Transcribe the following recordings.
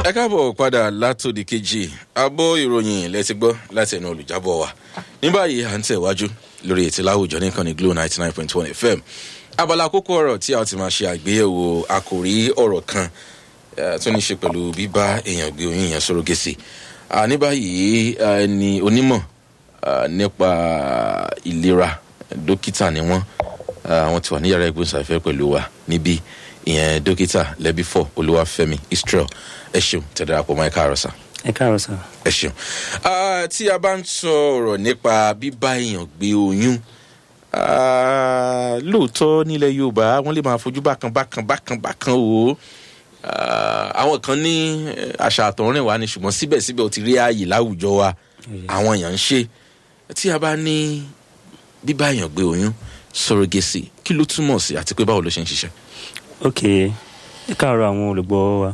ẹ káàbọ̀ padà látòdì kejì abọ́ ìròyìn lẹ́tí gbọ́ láti ẹnu olùjábọ̀ wa ní báyìí à ń tẹ̀wájú lórí ètò láwùjọ nìkan ní glo ninety nine point one fm abala àkókò ọ̀rọ̀ tí a ti máa ṣe àgbéyẹ̀wò àkòrí ọ̀rọ̀ kan tó ní ṣe pẹ̀lú bíbá èèyàn gbé oyún yẹn sọ̀rọ̀ gèsè ní báyìí ẹni onímọ̀ nípa ìlera dókítà ni wọ́n àwọn ti wà ní yàrá ìgbóhùnsáfẹ́ pẹ̀lú wa níbí ìyẹn dókítà lẹ́bífọ̀ olúwàfẹ́mi israel ẹ ṣeun tẹ̀dára pọ̀ mọ́ ẹ káàárọ̀ sá. ẹ káàárọ̀ sá. ẹ ṣeun tí a bá ń sọ ọ̀rọ̀ nípa bíbá èèyàn gbé oyún lóòótọ́ nílẹ̀ yorùbá wọ́n lè máa fojú bákan bákan bákan bákan wò ó àwọn kan ní àṣà àtọ̀rìn wa ni ṣùgbọ́n síbẹ̀síbẹ̀ ó ti rí ààyè láwùjọ wa àwọn èèyàn ń ṣe tí a bá ní bíbá èèyàn gbé oyún sọ̀rọ̀gẹ̀sì kí ló túmọ̀ sí àti pé báwo ló ṣe ń ṣiṣẹ́. ok ẹ káàárọ̀ àwọn olùgbọ́ wa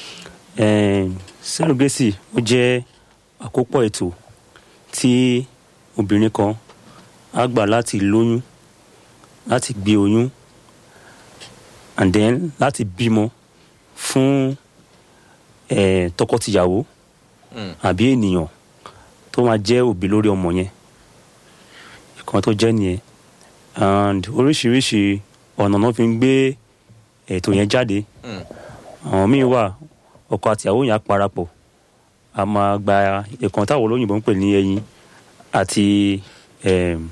sẹ́rọ̀gẹ́sì ó jẹ́ àkópọ̀ ètò tí obìnrin kan á gbà láti lóyún láti gbé oyún and then láti bímọ fún eh, tọkọtìyàwó àbí ènìyàn tó máa jẹ́ òbí lórí ọmọ yẹn ìkan tó jẹ́ nìyẹn and oríṣiríṣi ọ̀nà náà fi ń gbé ètò yẹn jáde àwọn míì wà ọkọ àti ìyàwó yẹn á parapọ̀ a máa gba ìkan táwọn olóyìnbó ń pè ní ẹyin àti um,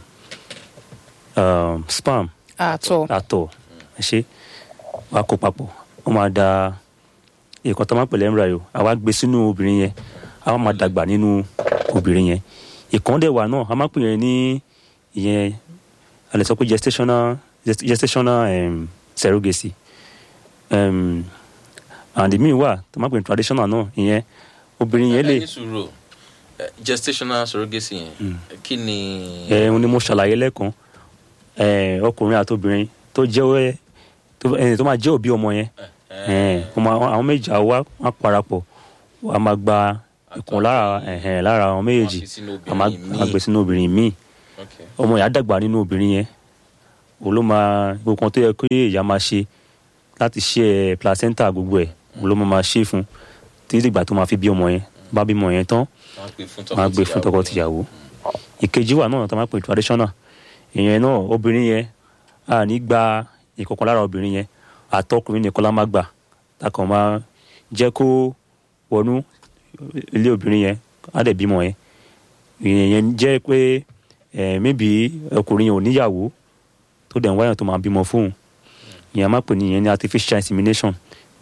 um, spam àtọ̀ àtọ̀ ẹ ṣe wàá kó papọ̀ wọ́n máa da ìkan tó máa ń pè lẹ́mìíràn àwa gbé sínú obìnrin yẹn àwa máa dàgbà nínú obìnrin yẹn ìkan dẹ̀ wà náà a máa pè yẹn ní ìyẹn a lè sọ pé gestational gestational um, surrogacy um, and the mean wà tó máa pè ní traditional náà ìyẹn obìnrin yẹn lè ẹyin sùúrù gestational surrogacy yẹn kí ni. ẹ ń ní mo ṣàlàyé lẹ́ẹ̀kan ẹ ọkùnrin àti obìnrin tó jẹ́ tó ẹ tó máa jẹ́ òbí ọmọ yẹn ẹ ọmọ àwọn méjì àwa wọn parapọ̀ wọn a máa gba ìkan lára ẹ̀hẹ̀n lára àwọn méjèèjì a máa a máa gbé sínú obìnrin míì ọmọ yẹn á dàgbà nínú obìnrin yẹn òun ló máa gbogbo kan tó yẹ kí ìyá máa ṣe láti ṣe ẹ placenta gbogbo ẹ òun ló máa máa ṣe fún títí dìgbà tó máa fi bí ọmọ yẹn bá bímọ yẹn tán wọn á gbé fún tọkọtìyàwó ìkejì wà náà tó máa pè traditional ìyẹn náà obìnrin yẹn a ní gba ìkọ̀kan lára obìnrin yẹn àtọkùnrin nìkan la máa gbà takàn máa jẹ́ kó wọnú ilé obìnrin yẹn á dẹ̀ bímọ yẹn ìyẹn jẹ́ pé ẹ̀ maybe ọkùnrin yẹn ò níyàwó tó dẹ̀ ń wáyàn tó máa bímọ fóun ìyẹn máa pè ní ìyẹn ní artificial insemination